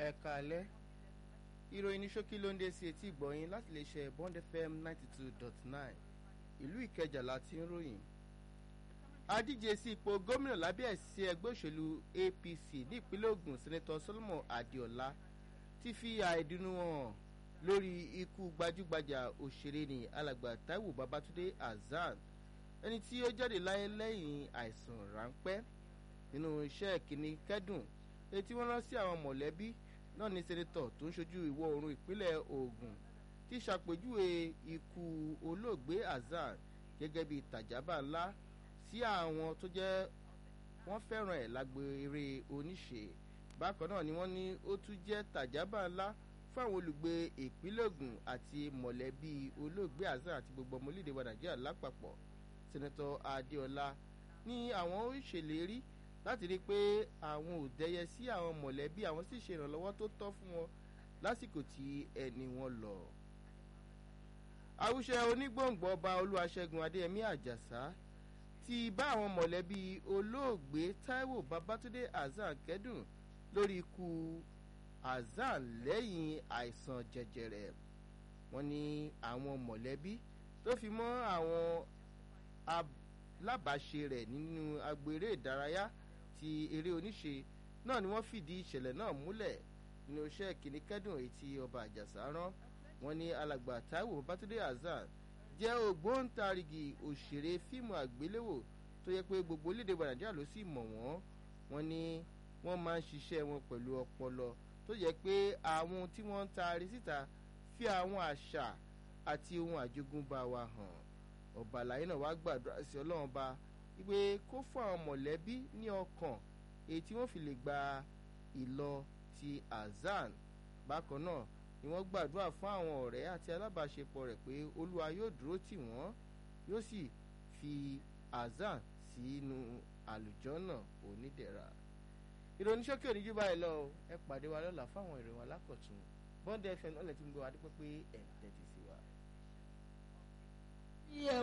ẹ káalẹ́ ìròyìn ní ṣókí ló ń dé sí etí ìgbọ̀yìn láti lè ṣe bond fm ninety two dot nine ìlú ìkẹjà láti ń ròyìn adíje sí ipò gómìnà lábẹ́ ẹ̀sìn ẹgbẹ́ òṣèlú apc ní ìpínlẹ̀ ogun senator solomon adéọlá ti fi àìdùnnú hàn lórí ikú gbajúgbajà òṣèré ní alàgbà taiwo babatunde hasan ẹni tí ó jáde láyé lẹ́yìn àìsàn ráńpẹ́ nínú iṣẹ́ kìíní kẹ́dùn èyí tí wọ́n rán sí àwọn mọ̀lẹ́bí náà ní sẹ́nẹ́tọ̀ tó ń ṣojú ìwọ̀ oòrùn ìpínlẹ̀ ogun ti ṣàpèjúwe ikú olóògbé hasan gẹ́gẹ́ bí tàjábà ńlá sí àwọn tó jẹ́ wọ́n fẹ́ràn ẹ̀ lágbo eré oníṣe bákan náà ni wọ́n ní ó tún jẹ́ tàjábà ńlá fún àwọn olùgbé ìpínlẹ̀ ogun àti mọ̀lẹ́bí olóògbé hasan àti gbogbo ọmọ orílẹ̀-èdè wa nàìjíríà lápapọ̀ sẹ́nẹ́tọ̀ adéọlá ní àwọn ó ṣèlérí láti rí i pé àwọn ò dẹyẹ sí àwọn mọ̀lẹ́bí àwọn sì ṣe ìrànlọ́wọ́ tó tọ́ fún wọn lásìkò tí ẹni wọn lọ. àwùṣe onígbòǹgbò ọba olúwaṣẹ́gun adéyẹmí àjàsá ti bá àwọn mọ̀lẹ́bí olóògbé taiwo babatunde hasan kẹ́dùn lórí ikú hasan lẹ́yìn àìsàn jẹjẹrẹ wọn ní àwọn mọ̀lẹ́bí tó fi mọ́ àwọn alábàáṣe rẹ̀ nínú agbèrè ìdárayá ti eré oníṣe náà ni wọ́n fìdí ìṣẹ̀lẹ̀ náà múlẹ̀ nínú iṣẹ́ kìíní kẹ́dùn èyí tí ọba àjàsá rán wọn ní alàgbà taiwo babatunde hasan jẹ́ ògbóǹtarìgì òṣèré fíìmù àgbéléwò tó yẹ pé gbogbo orílẹ̀-èdè wa nàìjíríà ló sì mọ̀ wọ́n wọn ní wọ́n máa ń ṣiṣẹ́ wọn pẹ̀lú ọpọlọ tó yẹ pé àwọn tí wọ́n ń taari síta fi àwọn àṣà àti ohun àjogúnbá wa hàn ọba àlàyé náà wá gbàdúrà sí ọlọ́run ba wípé kó fún àwọn mọ̀lẹ́bí ní ọkàn èyí tí wọ́n fi lè gba ìlọ ti azan bákan náà ni wọ́n gbàdúrà fún àwọn ọ̀rẹ́ àti alábàáṣepọ̀ rẹ̀ pé olúwa yóò dúró tì wọ́n yóò sì fi azan sínú àlùjọ́nà onídẹ̀ra ìròyìn ṣókè òní jù báyìí lọ ẹ pàdé wa lọ́la fáwọn ìròyìn alákọ̀tún bọ́ndẹ̀ fm ọ̀lẹ́ tí ń gbé wa dípẹ́ pé ẹ̀ tẹ́tí sí wa.